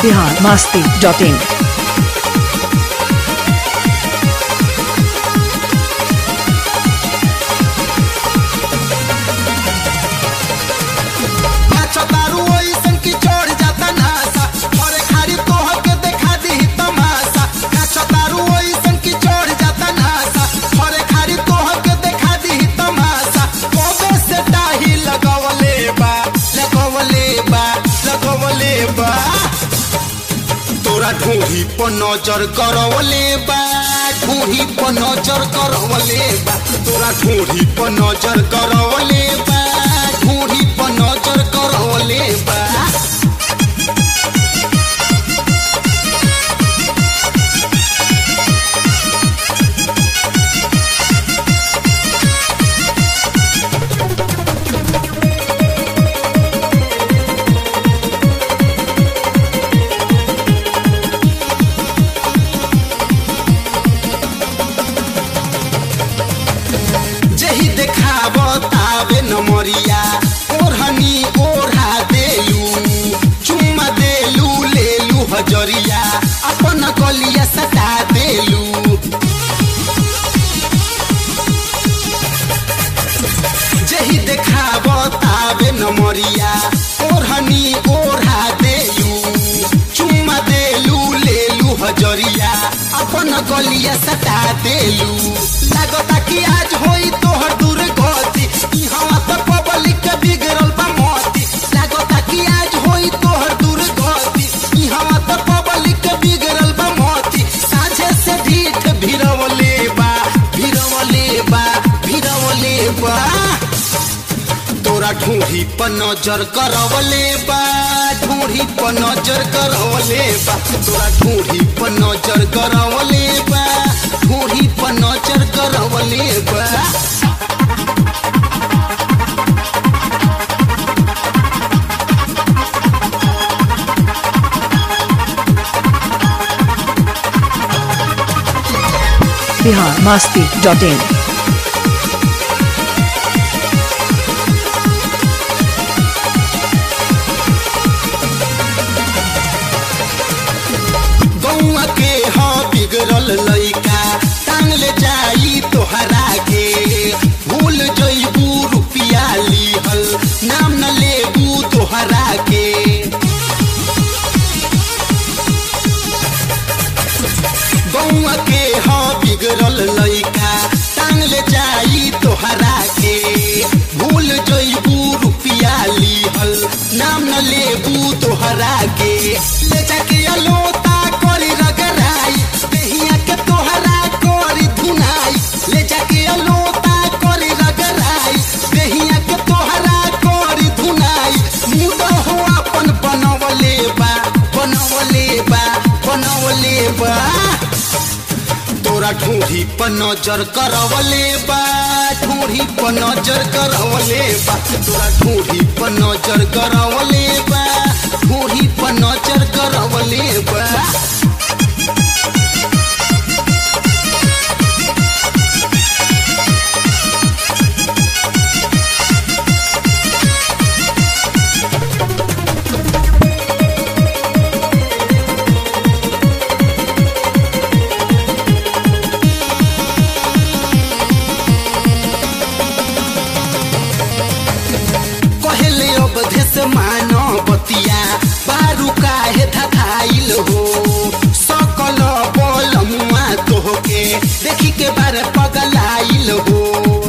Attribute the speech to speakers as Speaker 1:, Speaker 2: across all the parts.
Speaker 1: Bihar Masti dot in
Speaker 2: नाचो दारू ओइसन की चढ़ जाता नासा अरे खाली तोह के देखा दी तमाशा नाचो दारू ओइसन की चढ़ जाता नासा अरे खाली तोह के देखा दी तमाशा कोबे से डाही लगवले बा लगवले बा लगवले बा तोरा ढूंढी पर नजर करवले बा ढूंढी पर नजर करवले बा तोरा ढूंढी पर नजर करवले बा ढूंढी पर नजर करवले बा जही देखाब तावे नमरिया ओढ़नी ओढ़ा देलू चुम्मा देलू लेलू हजरिया अपन गलिया सटा देलू जही देखाब तावे नमरिया ओढ़नी ओढ़ा देलू चुम्मा देलू लेलू हजरिया अपन गलिया सटा देलू लागता कि आज होई तोहर दूर गति ई हवा त पब्लिक के बिगड़ल बा मती लागता कि आज होई तोहर दूर गति ई हवा त पब्लिक के बिगड़ल बा मती साझे से ढीठ भिरवले बा भिरवले बा भिरवले बा तोरा ढूंढी पर नजर करवले बा ढूंढी पर नजर करवले बा तोरा ढूंढी पर नजर करवले बा ढूंढी पर नजर करवले बा
Speaker 1: बिहार मास्ती डॉट इन
Speaker 2: गौआ के हाँ बिगड़ल लइका टांग ले जाई तोहरा के भूल जइबू रुपिया लिहल नाम न लेबू तोहरा के गौआ के हाँ बिगड़ल लइका टांग ले जाई तोहरा के भूल जइबू रुपिया लिहल नाम न लेबू तोहरा के ले जाके अलोता करी रगराई देहिया के तोहरा करी धुनाई ले जाके अलोता करी रगराई देहिया के तोहरा करी धुनाई मुद हो अपन बनवले बा बनवले बा बनवले बा तोरा ढूंढी पर नजर करवले बा ढूंढी पर नजर करवले बा तोरा ढूंढी पर नजर करवले बा ढूंढी पर नजर करवले बा कहले अवधे से मानो बतिया बारू काहे धधाइल हो सकल बलमुआ तोहके देखी के बारे पगलाइल हो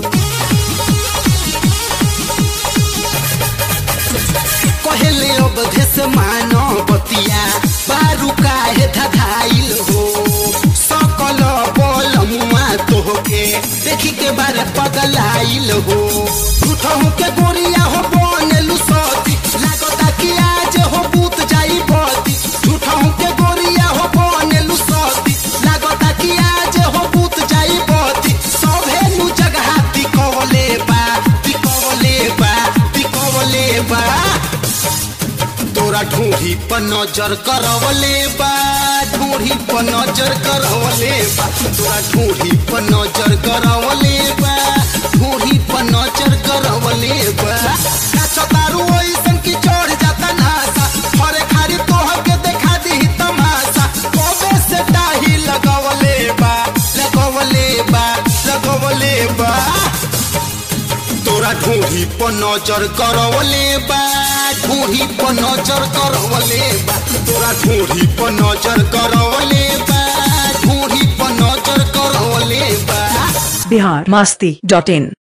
Speaker 2: कहले अवधे से मानो बतिया बारू काहे धधाइल हो सकल बलमुआ तोहके देखी के बारे पगलाइल हो झूठहू के गोरिया हो बनेलु सती लागता कि आज हो बूत जाई बती झूठहू के गोरिया हो बनेलु सती लागता कि आज हो बूत जाई बती सभे नु जगह तिकवले बा तिकवले बा तिकवले बा तोरा ढूंढी पर नजर करवले बा ढूंढी पर नजर करवले बा तोरा ढूंढी पर नजर करवले बा ढूंढी पर नजर करवले बा नाचो तारू ओइसन की चढ़ जाता नासा हरे खारी तोह के देखा दी तोरा ढूंढी पर नजर करवले बा ढूंढी पर नजर करवले बा तोरा ढूंढी पर नजर करवले बा ढूंढी पर नजर करवले बा
Speaker 1: बिहार मस्ती डॉट इन